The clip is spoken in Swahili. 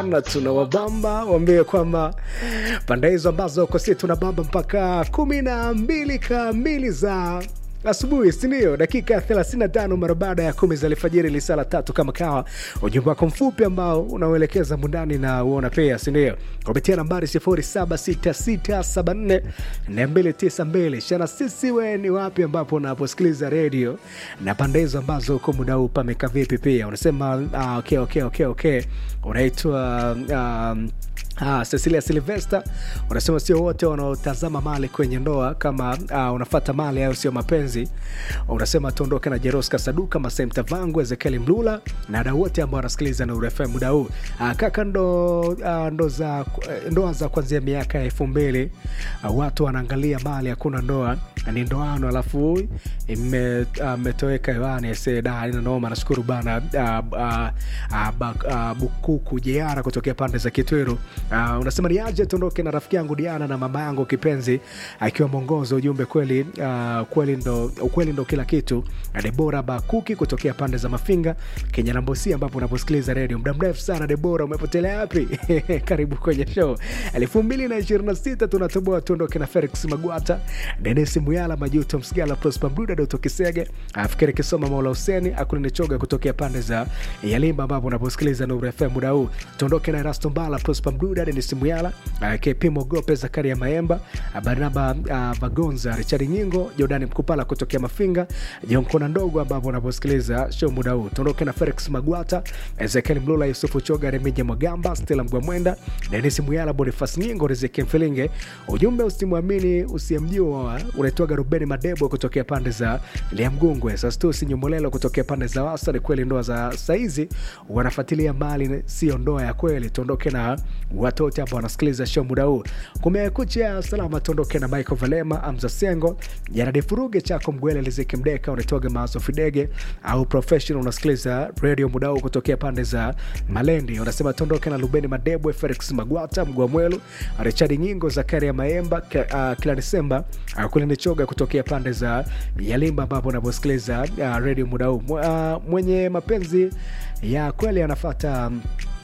na tuna wabamba waambie kwamba pande hizo ambazo uko si tuna bamba mpaka kumi na mbili kamili za asubuhi sindio dakika 35 mara baada ya kumi za alfajiri lisala tatu kama kawa ujumbe wako mfupi ambao unaoelekeza mundani na uona pea sindio kupitia nambari 0766742292 shana sisi we ni wapi ambapo unaposikiliza redio na pande hizo ambazo huko muda huu pameka vipi pia unasema uh, okay, okay, okay, okay. unaitwa um, Ah, Cecilia Silvester unasema sio wote wanaotazama mali kwenye ndoa kama uh, unafata mali au sio mapenzi. Unasema tuondoke na Jeroska Saduka, Masem Tavangu, Ezekiel Mlula na wadau wote ambao wanasikiliza na FM muda huu. Uh, kaka ndo, uh, ndo za ndoa za kuanzia miaka ya elfu mbili uh, watu wanaangalia mali, hakuna ndoa ni ndoano, alafu imetoweka uh, hewani seda ina noma. Nashukuru bana uh, uh, uh, uh, Bukuku Jeara kutokea pande za Kitwiru. Uh, unasema ni aje tuondoke na rafiki yangu Diana na mama yangu kipenzi akiwa mwongozo ujumbe kweli, uh, kweli ndo, ukweli ndo kila kitu. Debora Bakuki kutokea pande za Mafinga Kenya Nambosi, ambapo unaposikiliza redio muda mrefu sana. Debora, umepotelea wapi? Karibu kwenye show elfu mbili na ishirini na sita tunatoboa tuondoke na Felix Magwata, Denis Muyala, Majuto Msigala, Prosper Mduda, Doto Kisege, Afikiri Kisoma, Maula Huseni Akulinichoga kutokea pande za Yalimba, ambapo unaposikiliza Nuru FM muda huu tuondoke na Erasto Mbala, Prosper Mduda, Denis Muyala, uh, KP Mogope, Zakaria Maemba, uh, Barnaba uh, Vagonza, Richard Nyingo, Jordani Mkupala kutokea Mafinga, Jonkona Ndogo, ambapo unaposikiliza show muda huu tuondoke na Felix Magwata, Ezekiel Mlula, Yusufu Choga, Remija Mwagamba, Stella Mgwamwenda, Denis Muyala, Bonifas Nyingo, Riziki Mfilinge. Ujumbe usimwamini usiyemjua, unaitwaga Rubeni Madebo kutokea pande za Liamgungwe, Sastusi Nyumolelo kutokea pande za Wasa. Ni kweli ndoa za saizi wanafuatilia mali, sio ndoa ya kweli. Tuondoke na watoto ambao wanasikiliza show muda huu. Kumekucha salama, tuondoke na Michael Valema, Amza Sengo, Jaradi Furuge, Chako Mgwele, Liziki Mdeka, unaitwaga Maso Fidege au Professional, unasikiliza radio muda huu kutokea pande za Malendi. Unasema tuondoke na Lubeni Madebo, Felix Magwata, Mgwamwelu, Richard Nyingo, Zakaria Maemba, uh, kila Desemba uh, kule Nichoga kutokea pande za Yalimba, ambapo unaposikiliza uh, radio muda huu uh, mwenye mapenzi ya kweli anafata um,